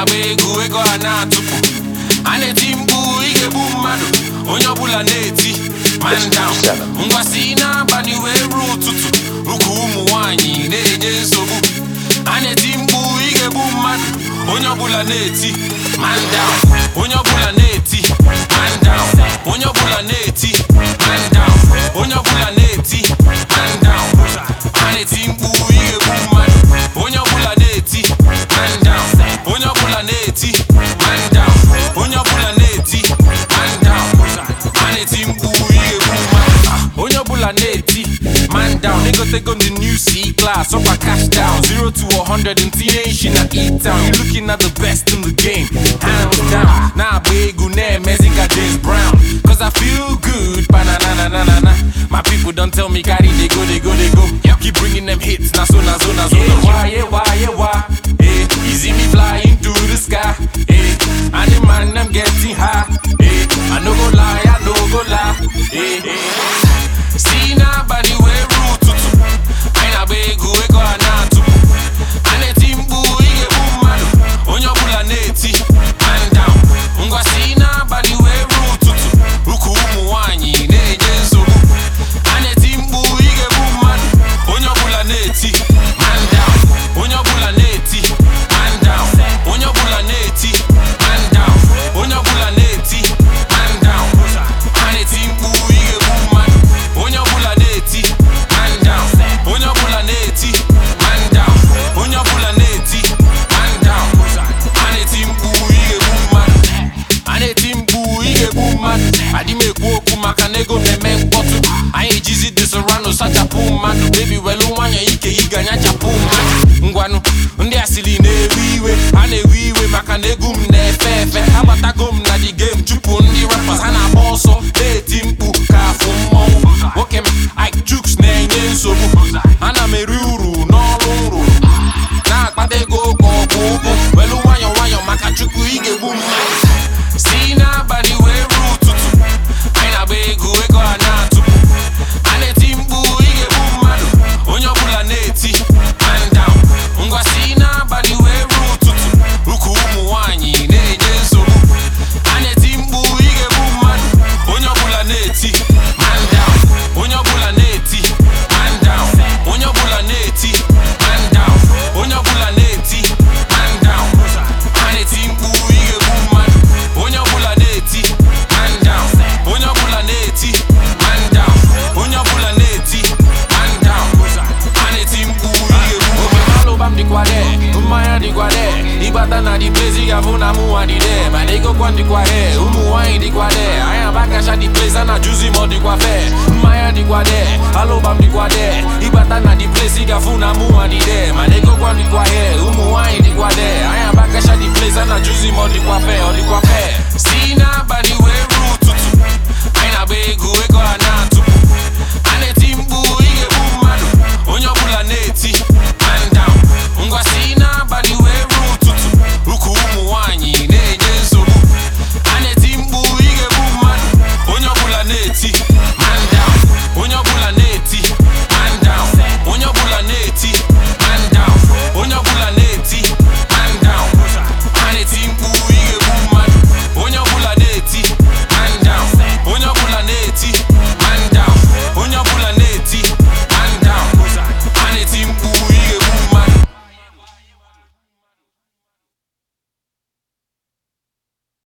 na-agba egwu ego a na-atụpụ a na-eti mkpu ị ga-egbu mmadụ onye ọbụla na-eti man down ngwa si n'abalị wee ruo ụtụtụ ụkwụ ụmụ nwanyị na-enye nsogbu a na-eti mkpu ị ga-egbu mmadụ onye ọbụla na-eti man down onye ọbụla na-eti man down onye ọbụla na-eti man down onye ọbụla na-eti man down a na-eti mkpu ị ga-egbu mmadụ onye ọbụla na-eti man down onye ọbụla na-eti man down onye ọbụla na-eti man down a na-eti mkpu ị ga-egbu mmadụ onye ọbụla na-eti man down egotego the new C class ọkwa cash down 0 to 100 in teenage na E-town you looking at the best in the game hands down na-agba egwu na-emezi ka James Brown cause I feel good bananananana my people don tell me carry dey go dey go dey go keep bringing them hits na so na so na so na why yeah why yeah why eh you see me flying through the sky eh and the man them getting high eh I no go lie I no go lie eh eh si n'abalị wee ruo ụtụtụ anyị na-agba egwu ego a na-atụpụ a na-eti mkpu ị ga-egbu mmadụ onye ọbụla na-eti man down ngwa si n'abalị wee ruo ụtụtụ ụkwụ ụmụ nwanyị na-enye nsogbu a na-eti mkpu ị ga-egbu mmadụ onye ọbụla na-eti man down onye ọbụla na-eti man down onye ọbụla na-eti man down onye ọbụla na-eti man down a na-eti mkpu ị ga-egbu mmadụ onye ọbụla na-eti man down onye ọbụla na-eti man down onye ọbụla na-eti man down a na-eti mkpu ị ga-egbu mmadụ a na-eti mkpu ị ga-egbu mmadụ adị m ekwu okwu maka na ego na-eme mkpọtụ anyị ejizi the Serrano sachapụ mmadụ bebi welu nwanyị ike ị ga nyachapụ mmadụ ngwanụ ndị asịrị na-ewe iwe ha na-ewe iwe maka na egwu m na-efe efe agbatago m na the game chụpụ ndị rappers ha na-agba ọsọ na-eti mkpu ka afụ mmọnwụ nwoke m Ike Jukes na-enye nsogbu ana m eri uru n'ọrụ m rụrụ na-akpata ego ka ọ bụ ụgwọ welu nwayọ nwayọ maka chukwu ị ga-egbu mmadụ si n'abalị wee ruo ụtụtụ anyị na-agba egwu ego a na-atụpụ a na-eti mkpu ị ga-egbu mmadụ onye ọbụla na-eti man down ngwa si n'abalị wee ruo ụtụtụ ụkwụ ụmụ nwanyị na-enye nsogbu a na-eti mkpu ị ga-egbu mmadụ onye ọbụla na-eti man down onye ọbụla na-eti man down onye ọbụla na-eti man down onye ọbụla na-eti man down a na-eti mkpu ị ga-egbu mmadụ onye ọbụla na-eti man down onye ọbụla na-eti man down onye ọbụla na-eti man down a na-eti mkpu ị ga-egbu mmadụ alụbam dịkwa de mmanya dịkwa de ịgbata na dị place ị ga-afụ na mụnwa dị de mana egokwa dịkwa he ụmụ nwaanyị dịkwa de anyị abakacha dị place a na-ajụzi ma ọ dịkwa fe mmanya dịkwa de alụbam dịkwa de ịgbata na dị place ị ga-afụ na mụnwa dị de mana egokwa dịkwa he ụmụ nwaanyị dịkwa de anyị abakacha dị place a na-ajụzi ma ọ dịkwa fe ọ dịkwa fe si n'abalị wee ruo ụtụtụ anyị na-agba egwu ego a na